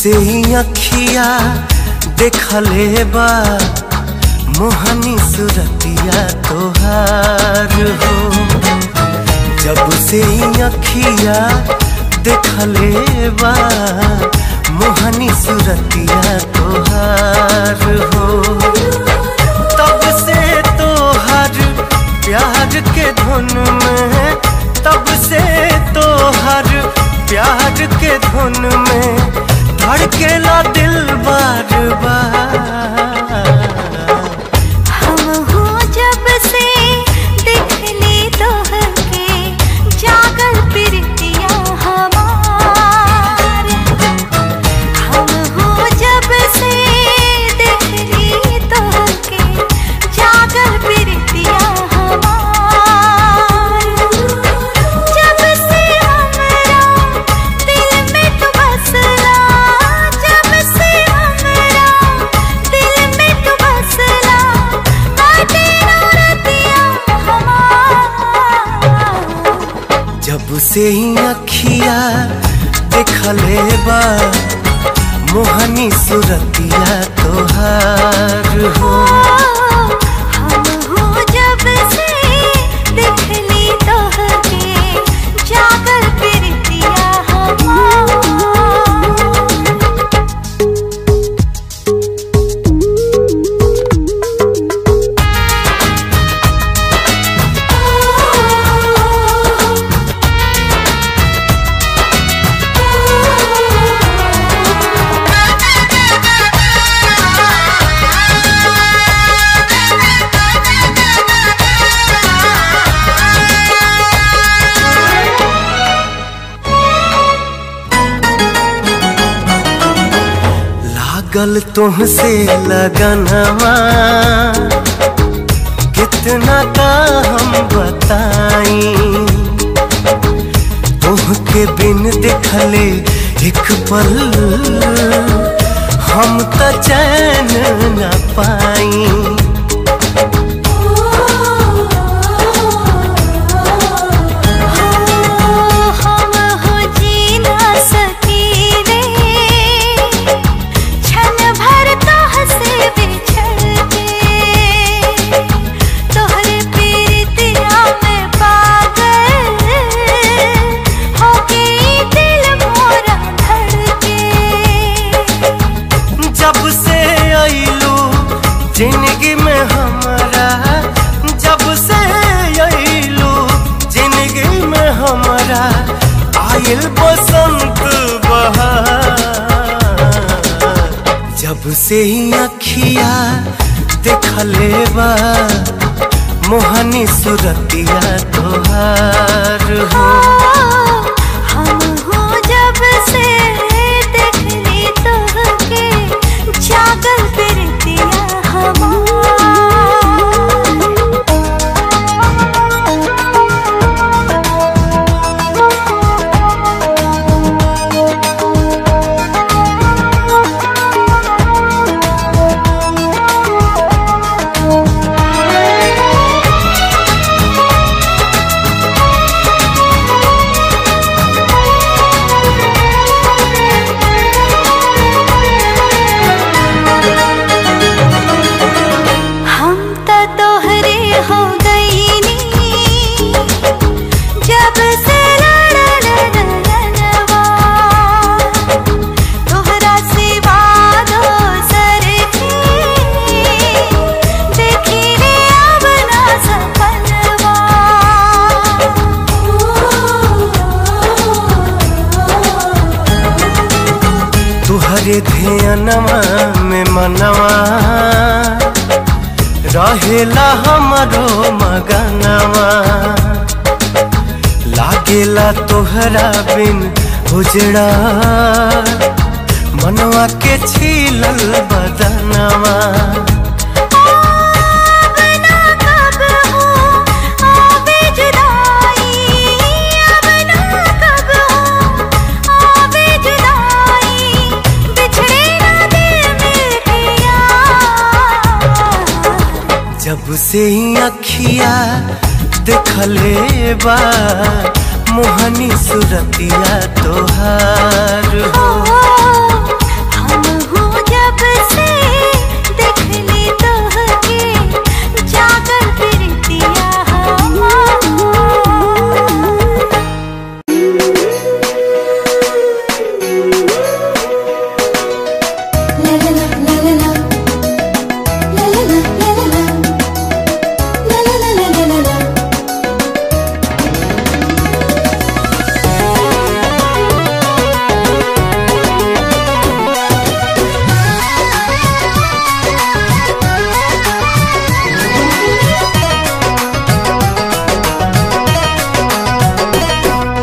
से ही अखिया देखले बा मोहनी सुरतिया तोहार हो जब से ही अखिया देखले बा मोहनी सुरतिया तोहार हो तब से तोहर प्यार के धुन में तब से तोहर प्यार के धुन में धड़केला दिल बार बार हम हो जब से देखली तोहके जागल प्रीतिया हमार हम हो जब से देखली तोहके जागल प्रीतिया हमार जब से हमरा दिल में तू बसला जब से हमरा दिल में तू बसला काटे रतिया हमार जब से ही अखिया देखले बा मोहनी सुरतिया तोहार हो हम हो जब से देखली तोहके जागल प्रीतिया हमार लागल तुमसे लगनवा कितना का हम बताई तुहके बिन देखले एक पल हम त चैन न पाई हम हो जी ना सकीले क्षण भर तोह से बिछड़ के तोहरे प्रीतिया में पागल हो गई दिल मोरा धड़के जब से आईलू जिंदगी में हमारा जब से आईलू जिंदगी में हमारा आयल बसंत बहार जब से ही अखिया देखले बा मोहनी सुरतिया तोहार हो हम हो जब से देखली तोहके जागल प्रीतिया हम त तोहरे हो गईनी जब से लड़ल रंगनवा तोहरा सिवा दोसर के देखी रे अब ना सपनवा तुहरे ध्यानवा में मनवा रहेला हमरो मगनवा लागेला तोहरा बिन उजड़ा मनवा के छीलल बदनवा अब ना कब हो आवे जुदाई अब ना कब हो आवे जुदाई बिछड़े ना दिल मेरे यार जब से ही अखिया देखले बा मोहनी सुरतिया तोहार हो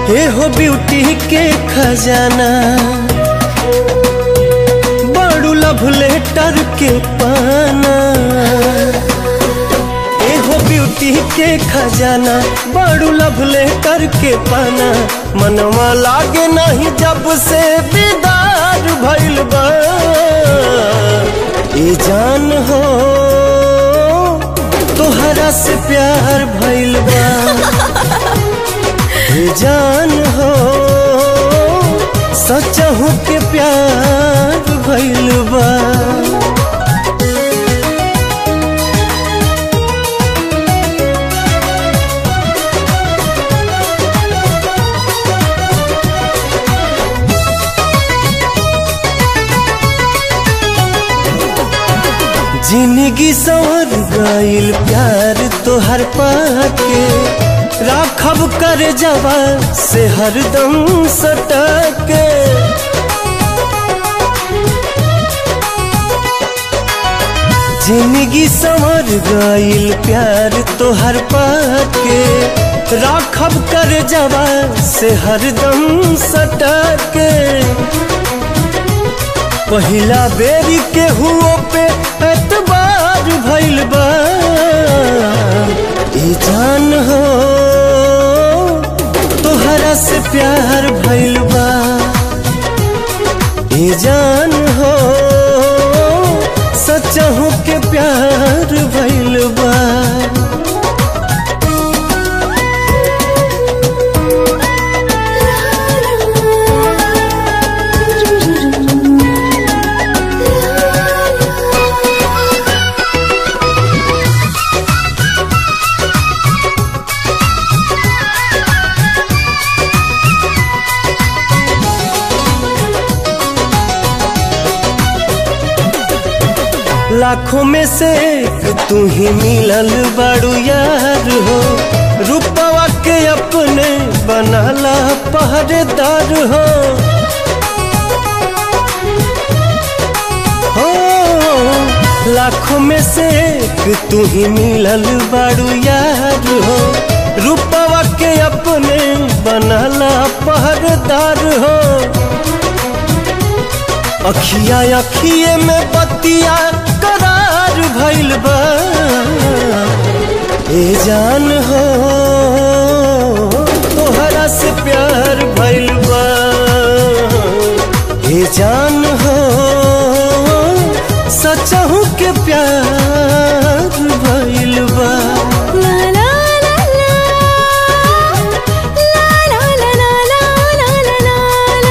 ए हो ब्यूटी के खजाना बड़ू लव लेटर के पाना ए हो ब्यूटी के खजाना बड़ू लव लेटर के पाना मनवा लागे नहीं जब से दीदार भइल बा ए जान हो तोहरा से प्यार भइल बा ए जान हो सचहु के प्यार भइल बा जिंदगी संवर गईल प्यार तोहर पाके राखब कर जवा से हरदम सटके जिंदगी संवर गईल प्यार तोहर पाके राखब कर जवा से हरदम सटके पहिला बेरी के हुओ पे एतबार भइल बा ई जान हो तोहरा से प्यार भइल बा ई जान हो सचहु के प्यार भइल बा लाखों में से एक तू ही मिलल बड़ू यार हो रूपवा के अपने बनला पहरेदार हो हो लाखों में से एक तू ही मिलल बड़ू यार हो रूपवा के अपने बनला पहरेदार हो अखिया अखिए में बतिया करार भइल बा ए जान हो तोहरा से प्यार भइल बा ए जान हो सचहु के प्यार भइल बा La la la la La la la la la la la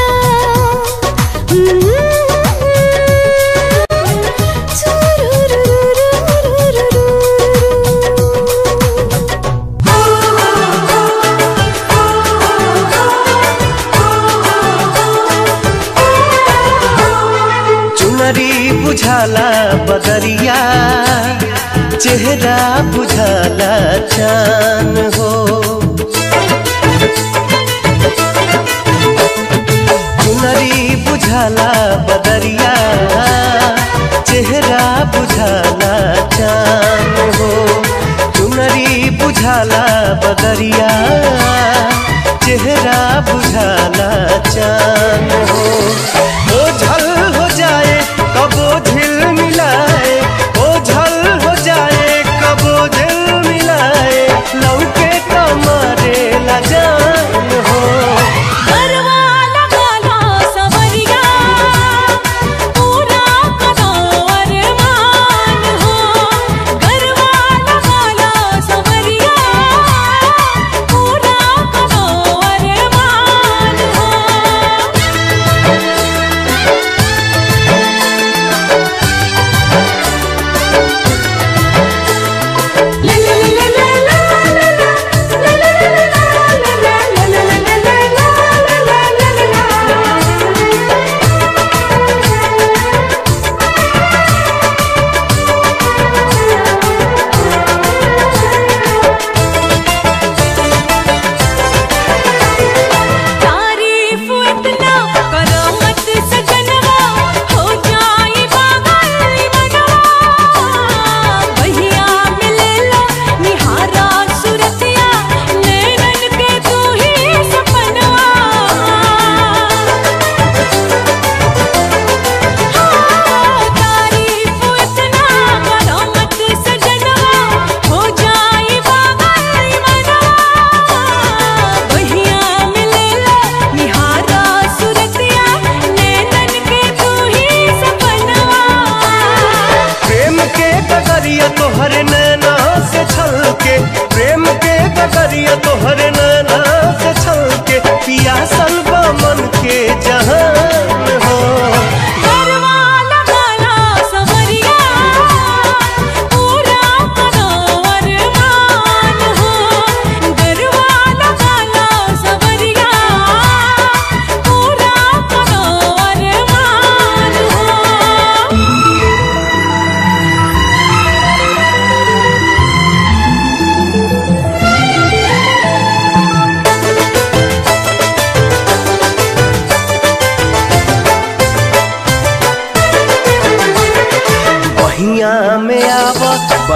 चुनरी बुझाला बदरिया चेहरा बुझाला चान हो चुनरी बुझाला बदरिया चेहरा बुझाला चान हो चुनरी बुझाला बदरिया चेहरा बुझाला चान हो ओझल हो जाए कबो झिल मिलाए ओझल हो जाए कबो झिल मिलाए लौके कमरे ला जान हो गरवा लगाला सवरिया पूरा करो अरमान हो गरवा लगाला सवरिया पूरा करो अरमान हो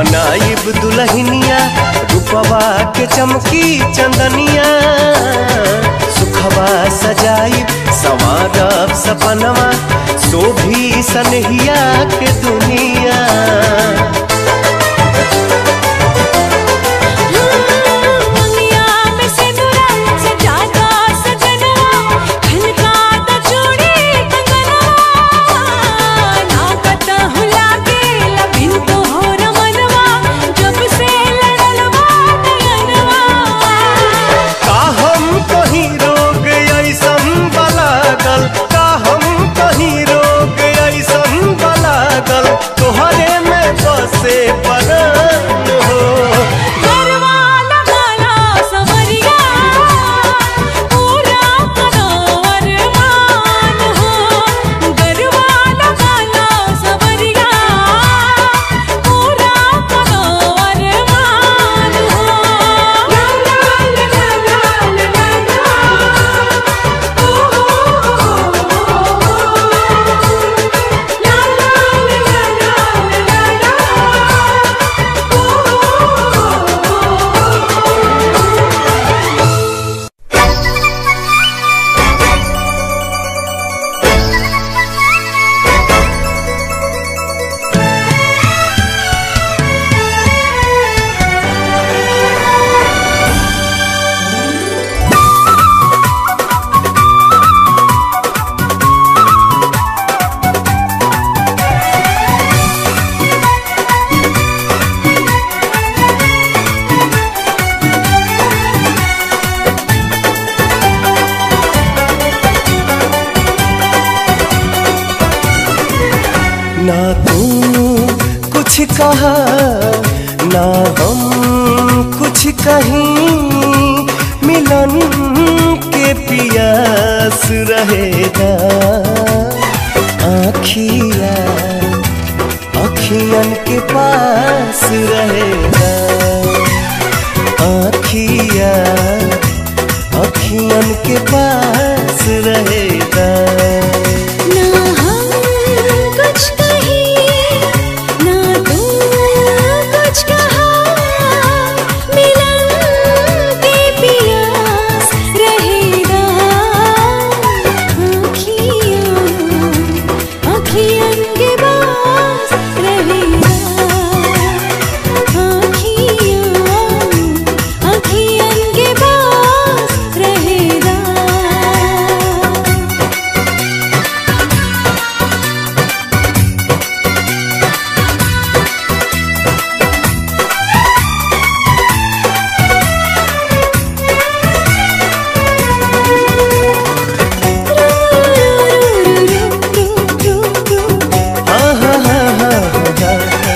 बनाइब दुल्हनिया रूपवा के चमकी चंदनिया सुखवा सजाइब संवारब सपनवा शोभी सनहिया के दुनिया दुनिया में सिंदूरा सजाता सजनवा खनकाता चूड़ी कंगनवा नाकता हुला के लबिन तो हो रमनवा जब से लड़लवा नयनवा का हम कहीं रोग ऐसन बलागल का हम कहीं रोग ऐसन बलागल तोहरे में बसे परान हो गरवा लगाला सवरिया पूरा कदर मान हो गरवा लगाला सवरिया पूरा कदर मान हो ला ला ला ला ला ला ना तू कुछ कहा ना हम कुछ कहीं मिलन के पियास रहेगा आखिया अखियन के पास रहेगा आखिया अखियन के पास रहेगा ना हम कुछ कहीं ना तू कुछ कहा मिलन के पियास रहेगा आँखियों आँखियन के पास रहेगा आँखियों आँखियन के पास रहेगा हाँ हाँ हाँ हाँ हाँ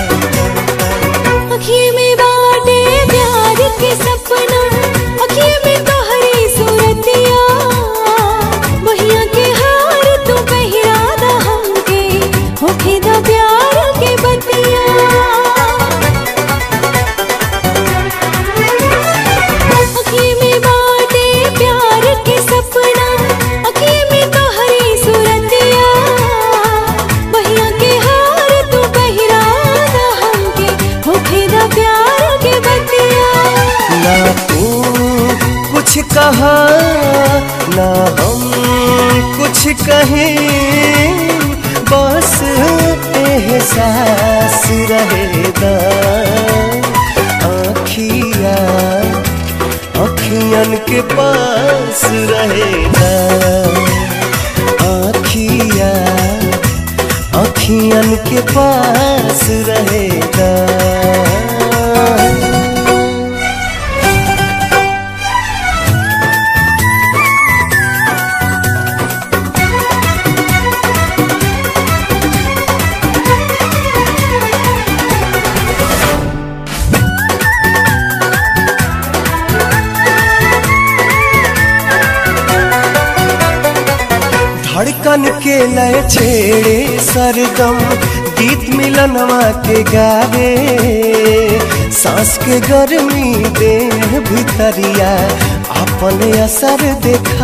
अखिए में बाटे प्यार के सपना अखिए में तोहरी सूरतिया बहिया के हार तू पहिरा दा हमके होखे दा प्यार के बतिया अखिए में बाटे प्यार के सपना अखिए में तोहरी सूरतिया बहिया के हार तू पहिरा दा हमके होखे दा प्यार के बतिया ना तू कुछ कहा ना हम कुछ कहें बस एहसास रहेगा आखिया अखियन के पास रहेगा आखिया अखियन के पास रहेगा धड़कन के लय छेड़े सरगम गीत मिलनवा के गावे सांस के गर्मी दे भितरिया अपन असर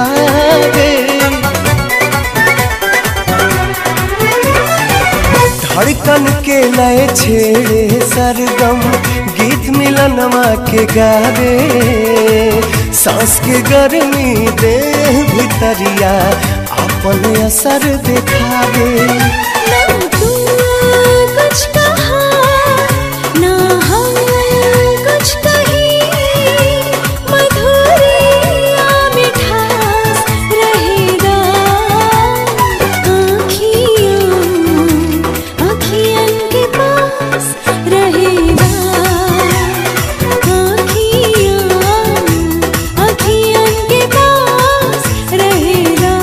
दिखावे धड़कन के लय छेड़े सरगम गीत मिलनवा के गावे सांस के गर्मी दे भितरिया अपन असर दिखावे ना तू कुछ कहा ना हम कुछ कही मधुरिया मिठास रहेगा आँखियों आँखियन के पास रहेगा आँखियों आँखियन के पास रहेगा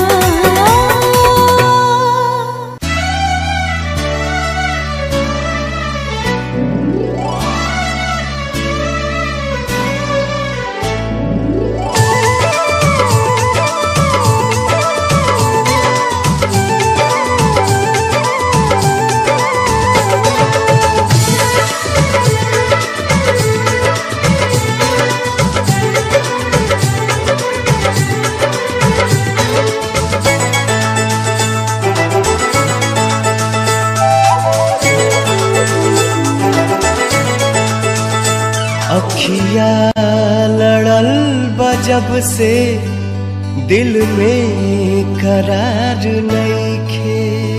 अखिया लड़ल बजब से दिल में करार नईखे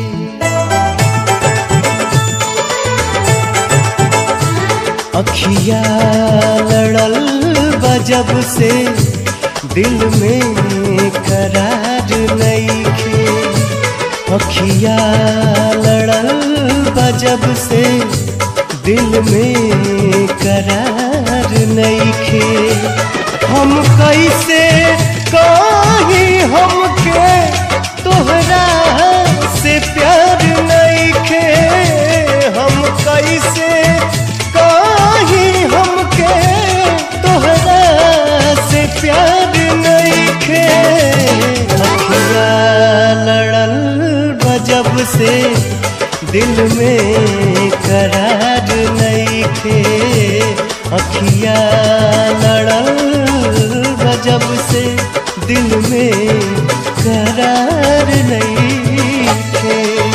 अखिया लड़ल बजब से दिल में करार नईखे अखिया लड़ल बजब से दिल में करार नईखे हम कैसे कहीं हमके तोहरा से प्यार नईखे हम कैसे कहीं हमके तोहरा से प्यार नईखे अखिया लड़ल बजब से दिल में करार नईखे अखिया लड़ल बजब से दिल में करार नईखे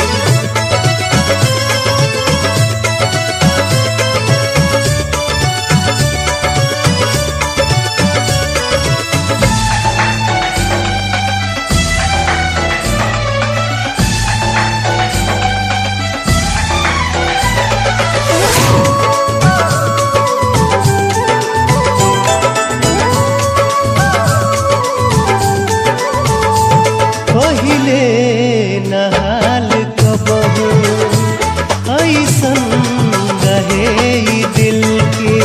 पहिले नहाल कबहू ऐसन रहे ई दिल के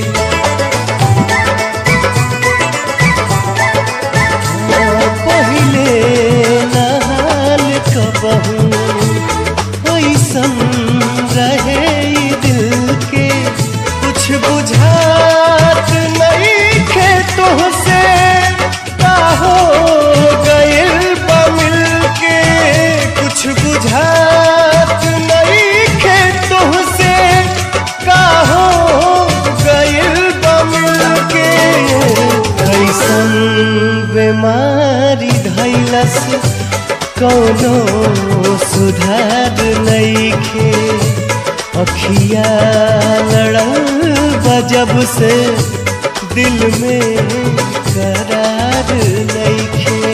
पहिले नहाल कबहू ऐसन रहे ई दिल के कुछ बुझात नहीं खे तुहसे का हो गइल बा मिल के कुछ बुझात नहीं खे तुहसे का हो गइल बा मिल के कैसन बीमारी धैलस कौनो सुधार नईखे अखिया लड़ल बजब से दिल में करार नईखे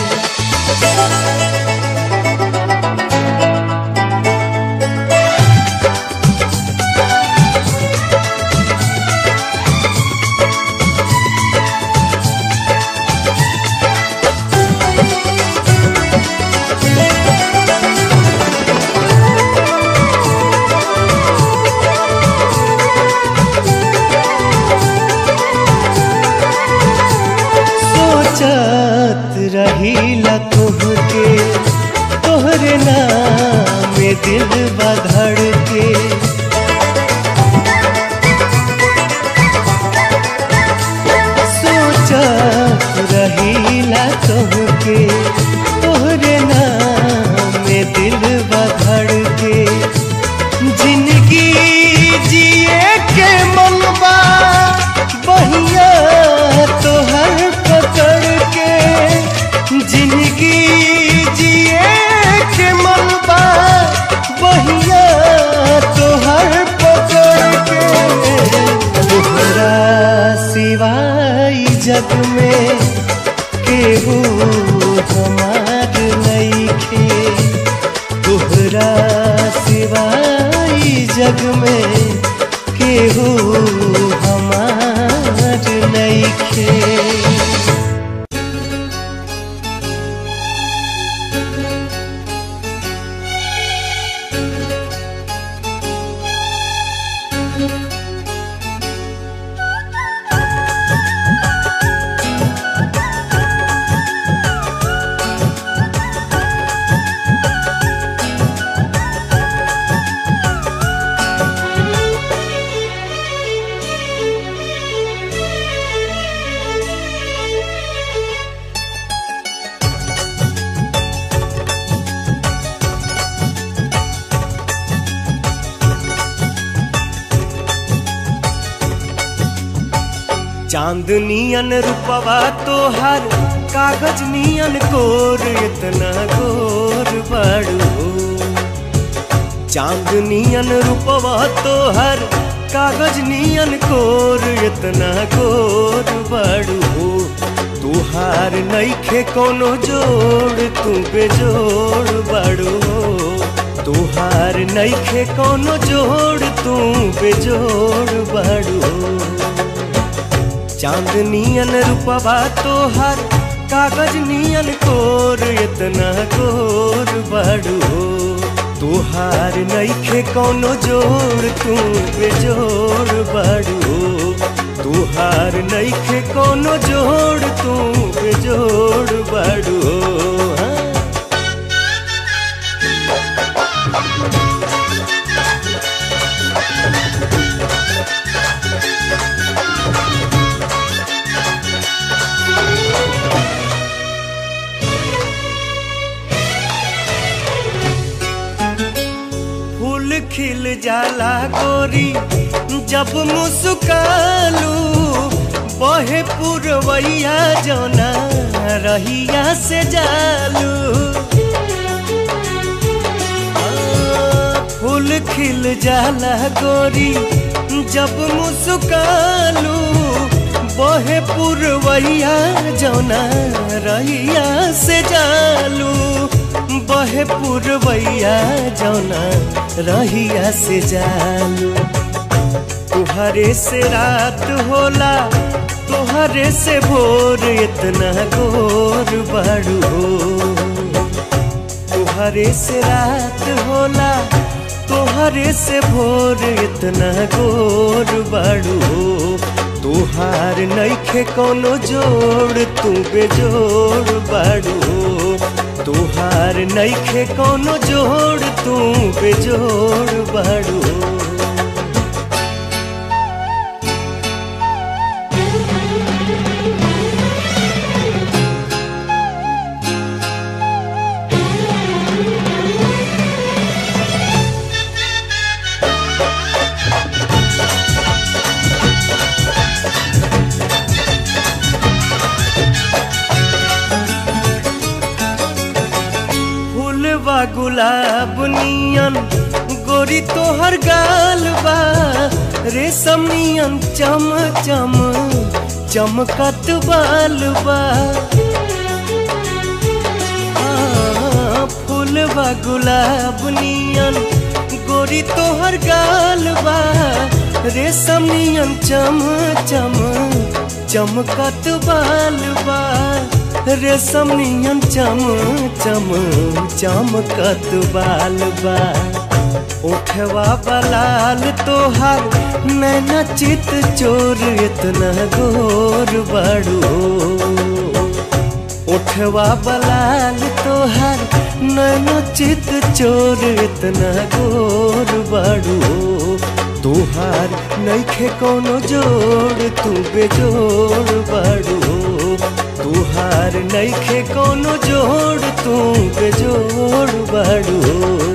सोचत रहीला तुहके तोहरे नाम में दिल बधड़ के सोचत रहीला तुहके तोहरे नाम में दिल बधड़ के जिंदगी जिए के मनबा बहिया तोहर पकड़ के जिंदगी जिए के मनबा बहिया चांदनियन रूपवा तोहर कागज नियन कोर इतना गोर बाड़ू चांदनियन रूपवा तोहर कागज नियन कोर इतना गोर बाड़ू तुहार नईखे कोनो जोड़ तू बेजोड़ बाड़ू तुहार नईखे कोनो जोड़ तू बेजोड़ बाड़ू चांदनियन रूपवा तोहर कागज नियन कोर इतना गोर बाड़ू तोहार नईखे कोनो जोड़ तू बेजोड़ बाड़ू तुहार नईखे कोनो जोड़ तू बेजोड़ बाड़ू हाँ। फूल खिल जाला गोरी जब मुस्कालू बहे पुरवैया जोना रहिया से जालू आ, फूल खिल जाला गोरी जब मुस्कालू बहे पुरवैया जोना रहिया से जालू बहे पुरवैया जौना रहिया से जालू तुहरे से रात होला तुहरे से भोर इतना गोर बाड़ू तुहरे से रात होला तुहरे से भोर इतना गोर बाड़ू तुहार नईखे कोनो जोड़ तू बेजोड़ बाड़ू तुहार नईखे कोनो जोड़ तू बेजोड़ बाड़ू फूलवा गुलाब नियन गोरी तोहर गाल बा रेशम नियन चम चम चमकत बाल बा आ, फूलवा गुलाब नियन गोरी तोहर गाल बा रेशम नियन चम चम चमकत बाल बा रेशम नियन चम चम चमकत बाल बा उठवा बलाल तोहार नैना चित चोर इतना गोर बड़ू उठवा बलाल तोहार नैना चित चोर इतना गोर बड़ू तुहार नईखे कोनो जोड़ तू बेजोड़ बड़ू तुहार नईखे कोनो जोड़ तू बेजोड़ बड़ू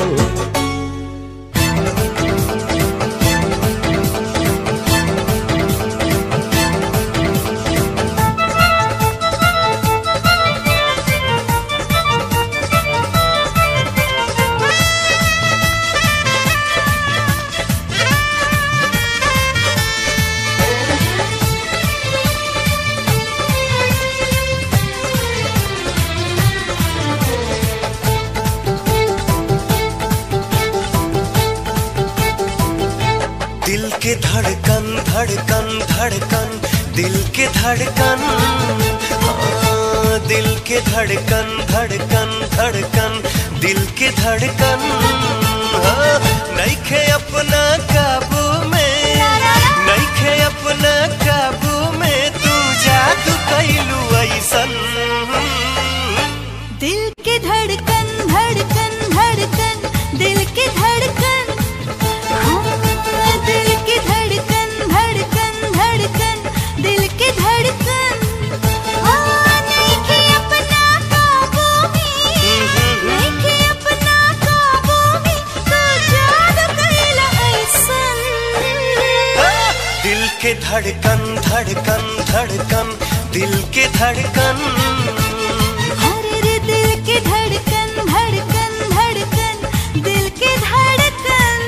दिल के धड़कन धड़कन धड़कन दिल के धड़कन हाँ, दिल के धड़कन धड़कन धड़कन दिल के धड़कन हाँ, नईखे अपना काबू में नईखे अपना काबू में तू जादू कैलू ऐसन दिल के धड़कन धड़कन धड़कन दिल के धड़कन हाँ, दिल के धड़कन धड़कन धड़कन दिल के धड़कन हाँ, नइखे अपना काबू में नइखे अपना काबू में तू जादू कइला ऐसन दिल के धड़कन धड़ धड़कन धड़कन दिल के धड़कन हर रे दिल के धड़कन धड़कन धड़कन दिल के धड़कन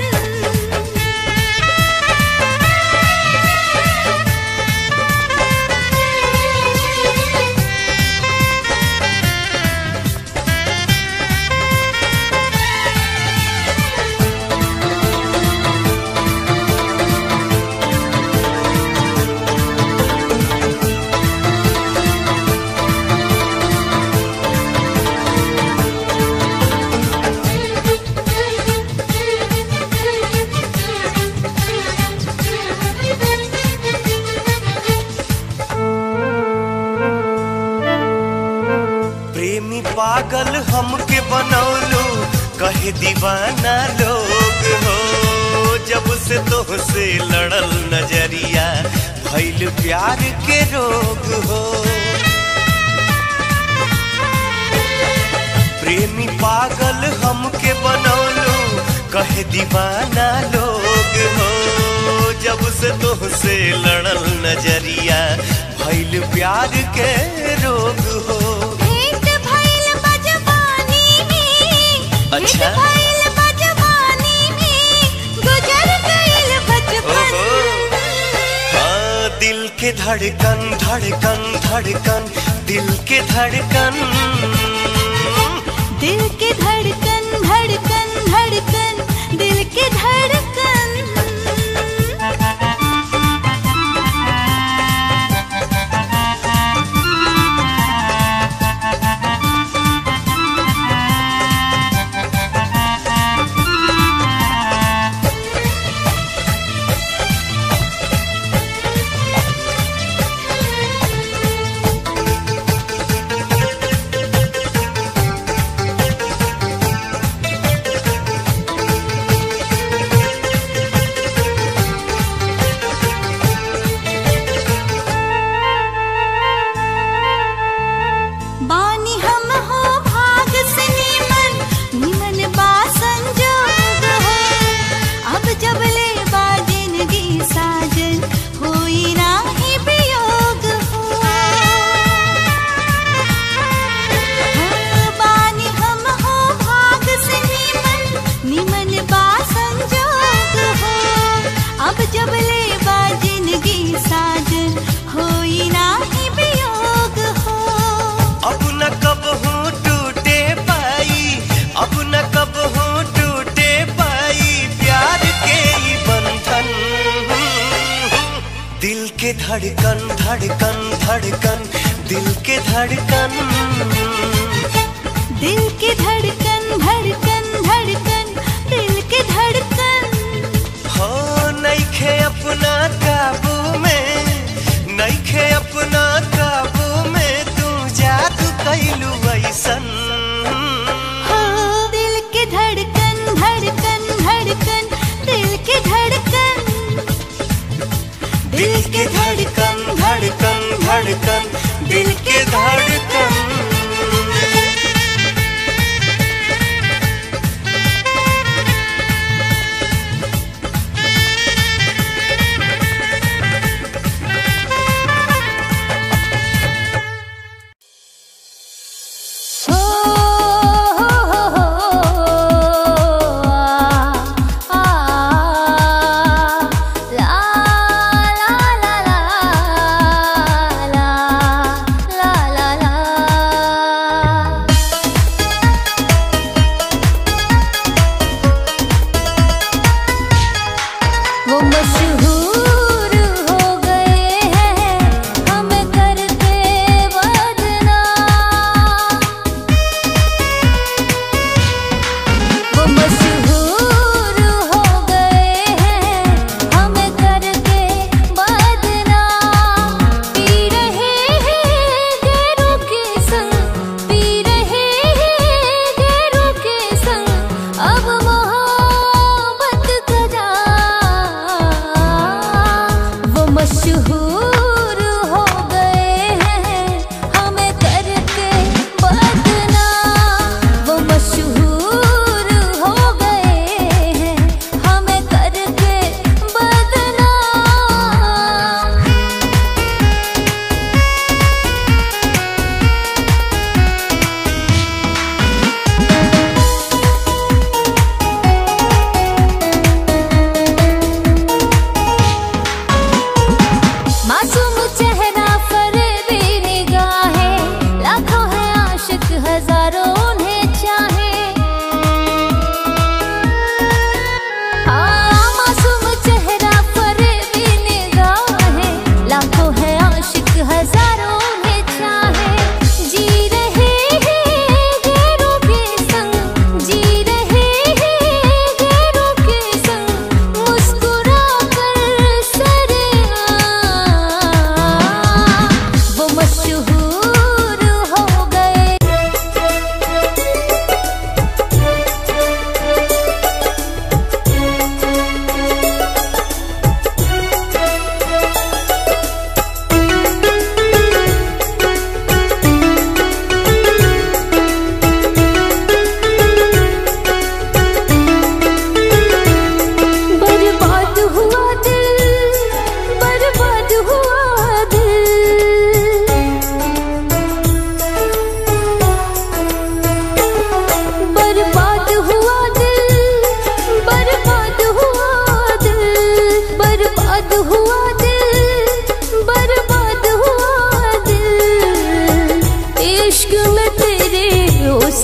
प्रेमी पागल हमके बनौलो कहे दीवाना लोग हो जब से तोहसे लड़ल नजरिया भइल प्यार के रोग हो प्रेमी पागल हमके बनौलो कहे दीवाना लोग हो जब से तोहसे लड़ल नजरिया भइल प्यार के रोग हो भेंट भइल बजवानी में अच्छा। भेंट भइल बजवानी में गुजर गइल बचपन ओहो। हाँ दिल के धड़कन धड़कन धड़कन दिल के धड़कन दिल के धड़कन धड़कन धड़कन दिल के धड़कन बानी हम हो भाग से नीमन नीमन बा संजोग हो अब जब ले बा जिंदगी साजन होई नाही वियोग हो हाँ, बानी हम हो भाग से नीमन नीमन बा संजोग हो अब जब ले बा जिंदगी साजन होई नाही वियोग हो अब न कब हूँ टूटे पाई अब न कब हूँ टूटे पाई प्यार के ही बंधन दिल के धड़कन धड़कन धड़कन दिल के धड़कन दिल के धड़कन धड़कन धड़कन दिल के धड़कन हो नइखे अपना काबू में नइखे अपना काबू में तू जादू कैलू ऐसन हो दिल के धड़कन धड़कन धड़कन दिल के धड़कन दिल के धड़कन धड़कन धड़कन दिल के धड़कन हो हो हो हो आ ला ला ला ला ला ला ला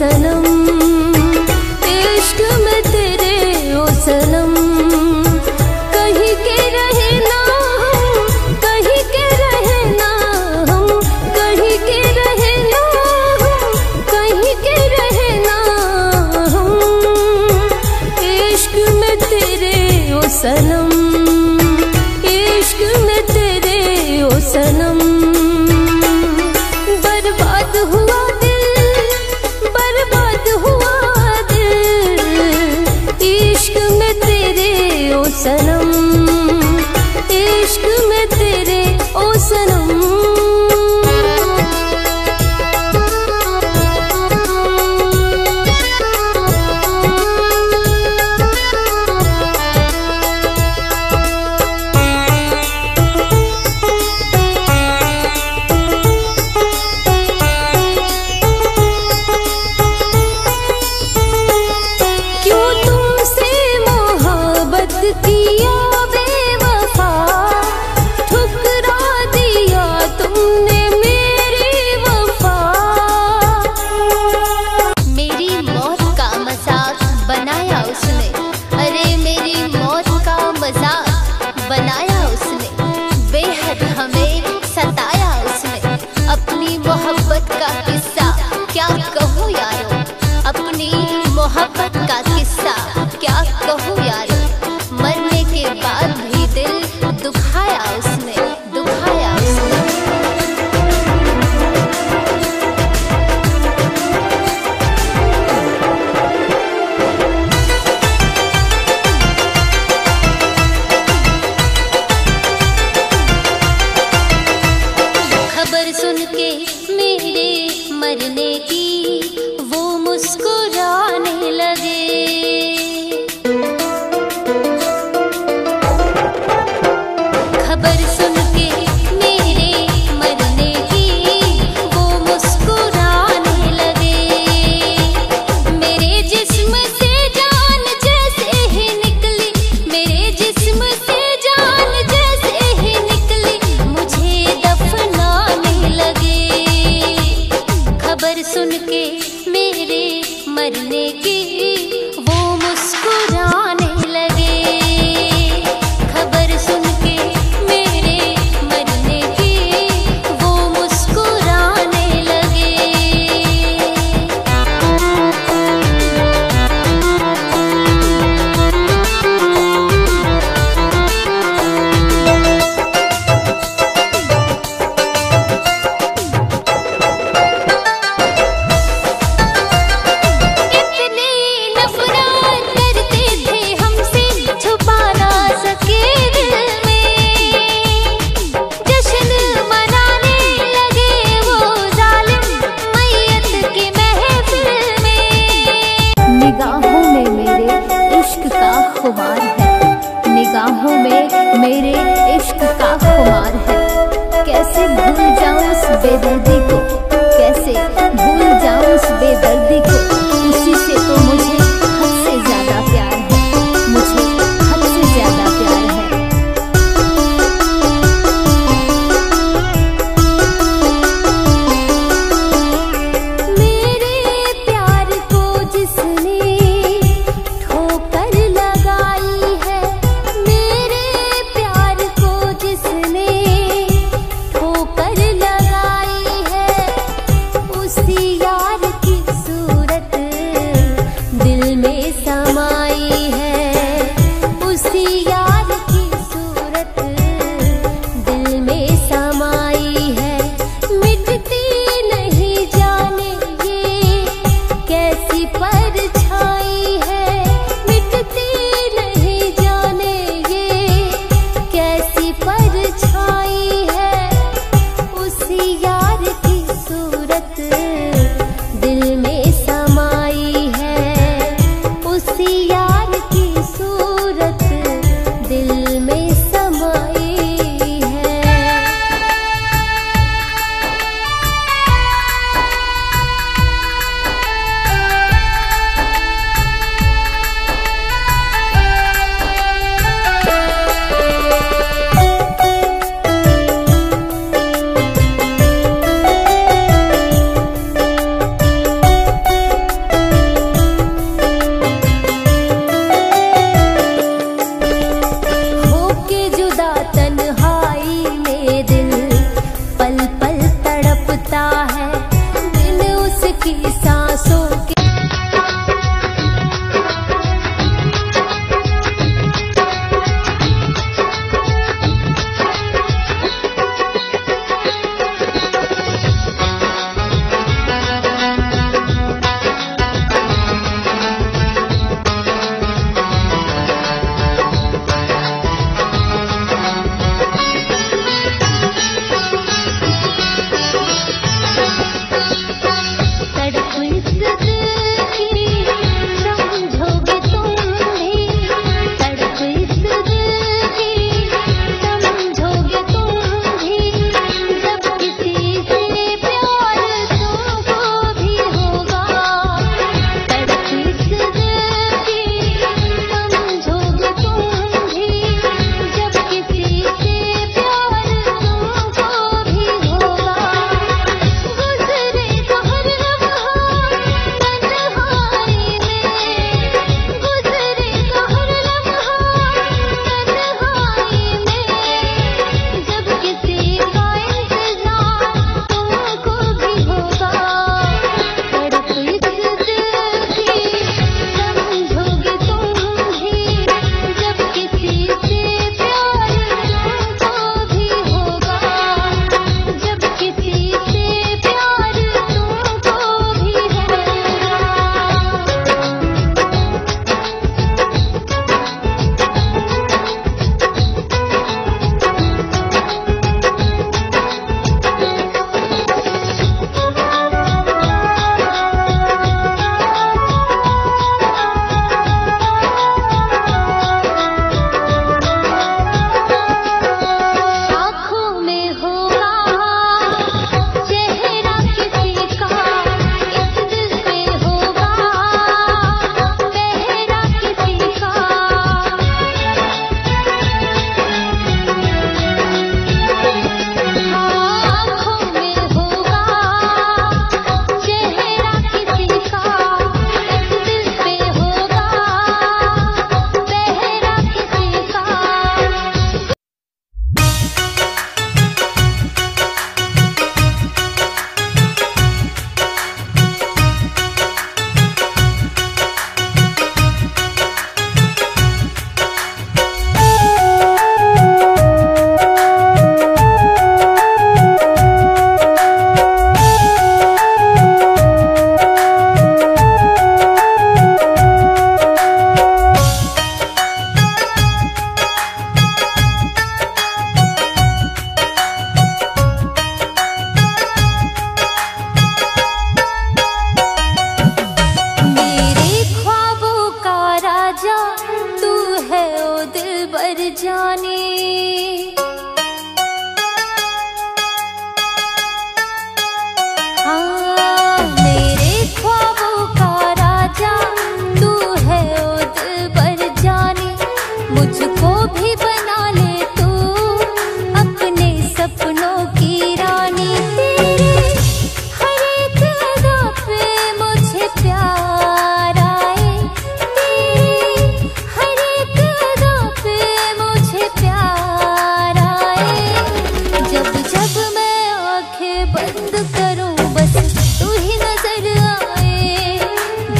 सनम इश्क में तेरे ओ सनम कहीं के रहे ना हम कहीं के रहे ना हम कहीं के रहे ना हम कहीं के रहे ना हम इश्क में तेरे ओ सनम इश्क में तेरे ओ सनम बर्बाद हुआ दिल बर्बाद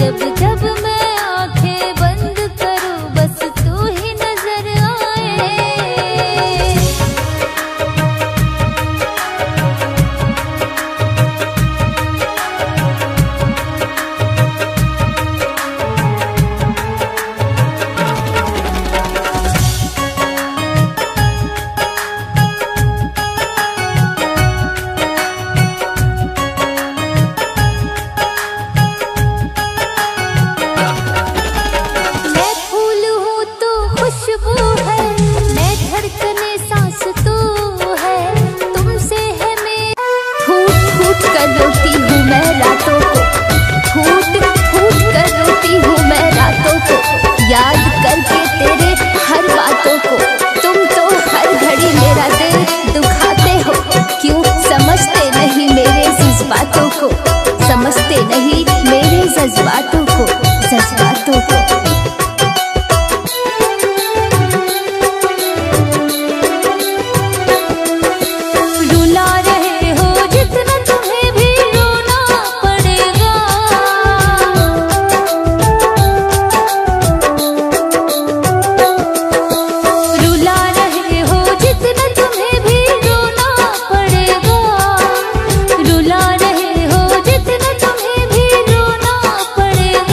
जब जब मैं आंखें बंद करूं बस तू ही नजर आए मैं फूल हूँ तो खुशबू है मैं धड़कने सांस तू है तुमसे है मैं फूट फूट कर रोती हूँ मैं रातों को फूट फूट कर रोती हूँ मैं रातों को याद करके तेरे हर बातों को तुम तो हर घड़ी मेरा दिल दुखाते हो क्यों समझते नहीं मेरे जज्बातों को समझते नहीं मेरे जज्बातों को जज्बातों को रुला रहे हो जितना तुम्हें भी रोना पड़ेगा रुला रहे हो जितना तुम्हें भी रोना पड़ेगा रुला रहे हो जितना तुम्हें भी रोना पड़ेगा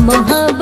मोहब्बत